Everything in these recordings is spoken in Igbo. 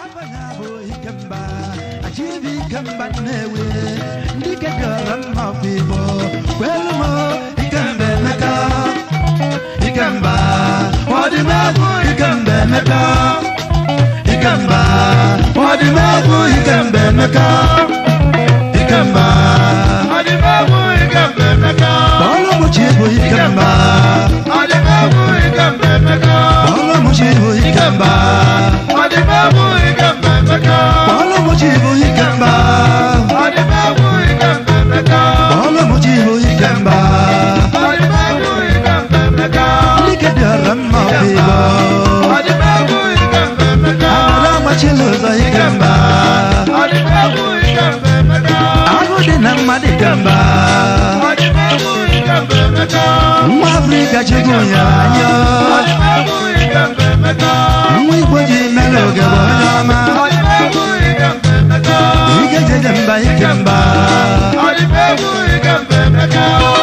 ọbanya bụ ikemba achibi ikemba nnewi ndị kedịọra mma ọfụ igbo kwelu m ikemba emeka ikemba ọdịmegwu ikemba emeka ikemba ọdịmegwu ikemba emeka ikemba Ọdịmegwu Ikemba Emeka. ọlụmụchi bụ ikemba Ọdịmegwu Ikemba Emeka. ọlụmụchi bụ ikemba Ọdịmegwu Ikemba Emeka. ọlụmụchi bụ ikemba Ọdịmegwu Ikemba Emeka. ọlụmụchi bụ ikemba Ọdịmegwu Ikemba Emeka. ndị kedịọra mma ọfụ igbo Ọdịmegwu Ikemba Emeka. Amara amachila ụzọ ikemba Ọdịmegwu Ikemba Emeka. ahụ dị na mmadụ ikemba Ọdịmegwu Ikemba Emeka. nwa afrịka chegbu ya anya Ọdịmegwu Ikemba Emeka. nwa igbo ji mere oge bụ onye ọma Ọdịmegwu Ikemba Emeka. ike jeje mba ikemba Ọdịmegwu Ikemba Emeka.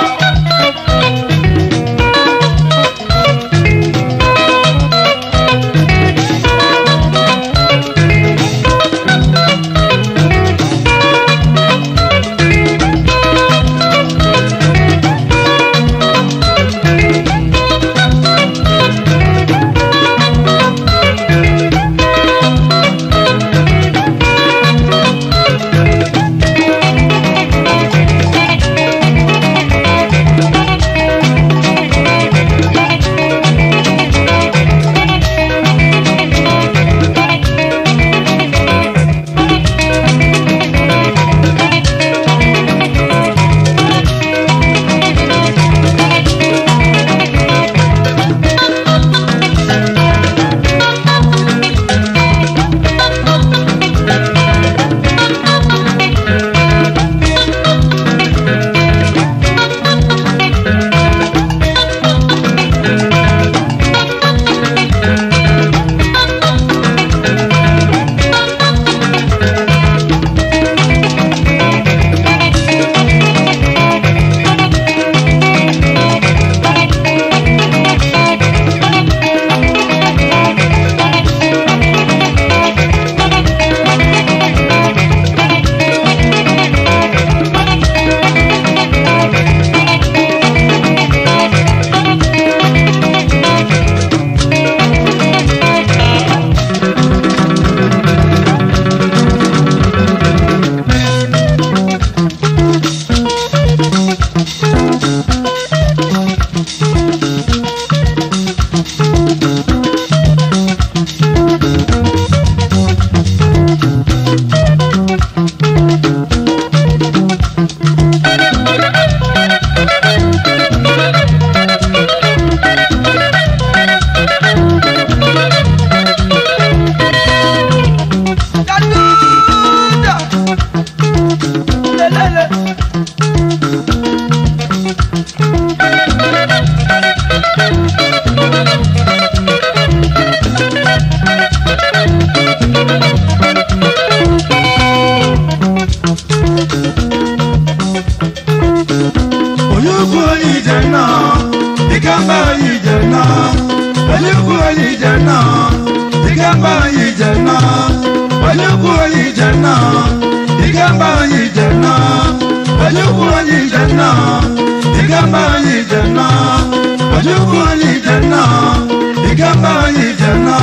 onye ukwu onye ije nọ ikemba onye ije nọ onye ukwu onye ije nọ ikemba onye ije nọ onye ukwu onye ije nọ ikemba onye ije nọ onye ukwu onye ije nọ ikemba onye ije nọ onye ukwu onye ije nọ ikemba onye ije nọ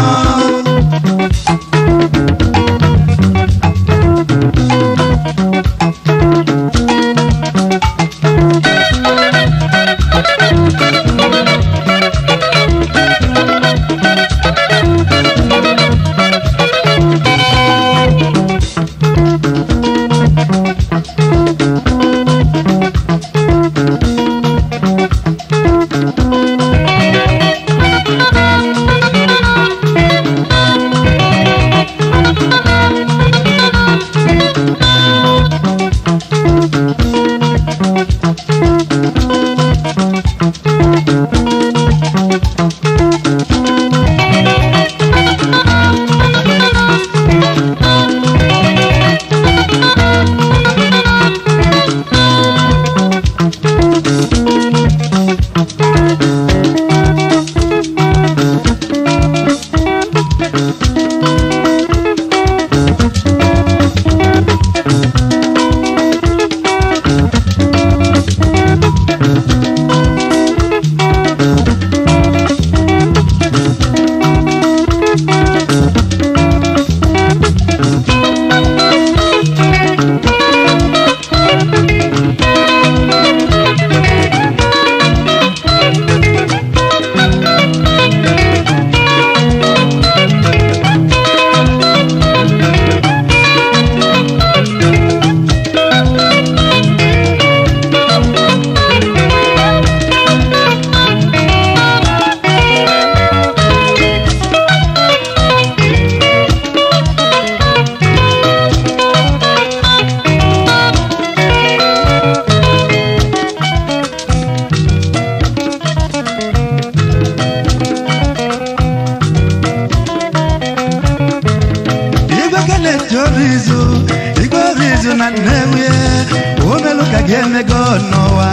izu na nnewi omelu ka ga-emego n'ụwa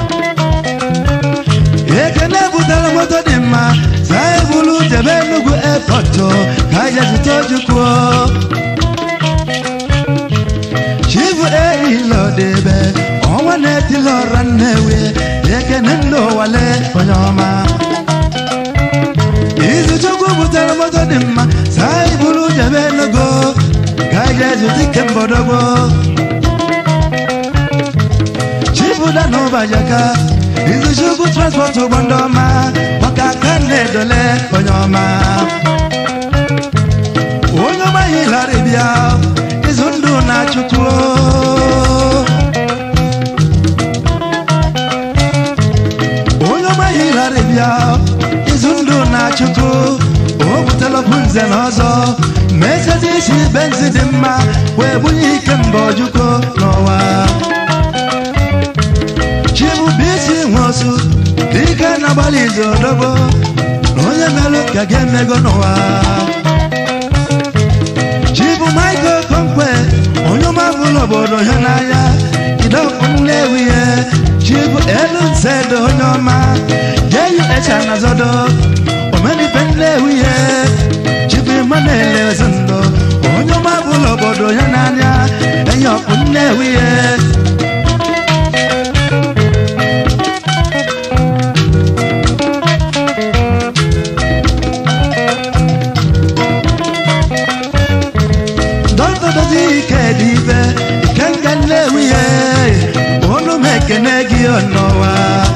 ekene butere moto dị mma saa ebulu jebe enugwu epọtụ ka anyị zụta ojukwuo chifu eilodebe ọnwa na-etili ọra nnewi ekene ndị ụwale onye ọma izuchukwu butere moto dị mma saa ibulu jebe enugo ka anyị ga-ezute ike mbọdogbo chibuda n'ụbajaka izuchukwu transport ụgbọ ndị ọma maka aka na-edole onye ọma onye ọma hilarị bịa izu ndụ na chukwu onye ọma hilarị bịa izu ndụ na chukwu o butelọpụ nze na ọzọ ma esezi isi benzi dị mma wee bunye ike mba ojukwu n'ụwa chibụbisi nwosu dike na-agbalị izu odogbo na onye melụ ka ga-emego n'ụwa chibu michael konkwe onye ọma bụrụ obodo ya n'anya idọpụ nlewi ya chibu elu nsedo onye ọma jeyu echa na zodo omenife nlewi ya chibu imanele ezinụlọ onye ọma bụrụ obodo ya n'anya enye ọkpụ nlewi ya dọkịta dozi ike dị ibe ike nga nnewi ya onu m ekene gị n'ụwa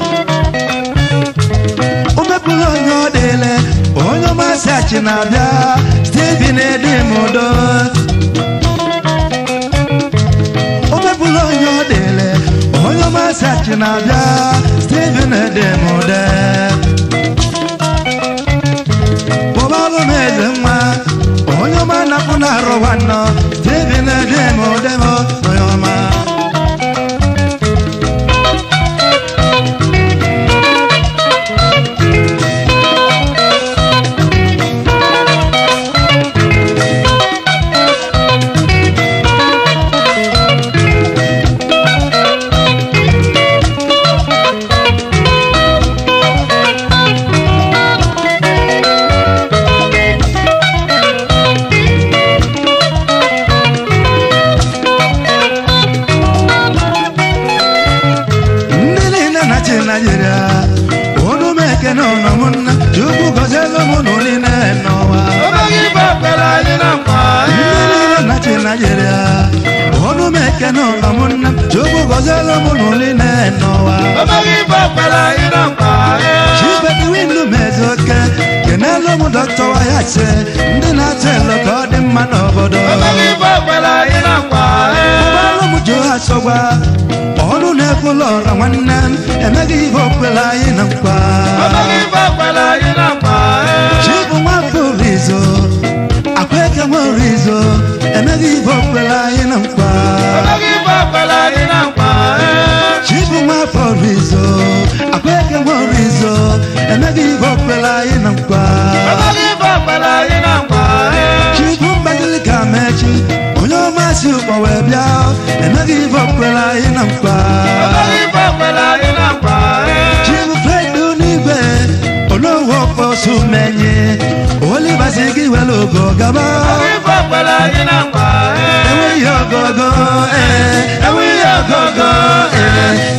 o mepụrụ onye ọ dịle onye ọmasị achị na-abịa steven edimudo o mepụrụ onye ọ dịle onye ọmasị achị na-abịa steven edimude kpọbalụ m eze nwa onye ọma na-apụ na-arụ nwanọ steven edimude m onye ọma ndị niile na-achị naijiria olu m ekene ụlọ m nna chukwu gọzielu m ụlọ niile n'ụwa Omeghị ife kwere anyị na nkwa ndị niile na-achị naijiria olu m ekene ụlọ m nna chukwu gọzielu m ụlọ niile n'ụwa Omeghị ife kwere anyị na nkwa chibediwindu mezoke kenelu m dọkta wayase ndị na-atụ elo ka ọ dị mma n'obodo Omeghị ife kwere anyị na nkwa ụgbọọlụ m jụ asọgwa ọnụ na-ekwula ọra nwanne m emeghị ihe okwela anyị na nkwa Omeghị ife kwere anyị na nkwa Chibu nwafọ orizo akweke nwa orizo emeghị ife okwela anyị na nkwa Omeghị ife kwere anyị na nkwa Chibu nwafọ orizo akweke nwa orizo emeghị ife okwela anyị na nkwa Omeghị ife kwere anyị na nkwa Chibu mgbagili ka mechi onye ọmasị ụkpọ wee bịa emeghị ife okwela anyị na nkwa Omeghị ife kwere anyị na nkwa Chibu fredu n'igwe onowu ọkpọsụ menye olibasi gị were ogo gaba Omeghị ife kwere anyị na nkwa enweghị ogogo ee enweghị ogogo ee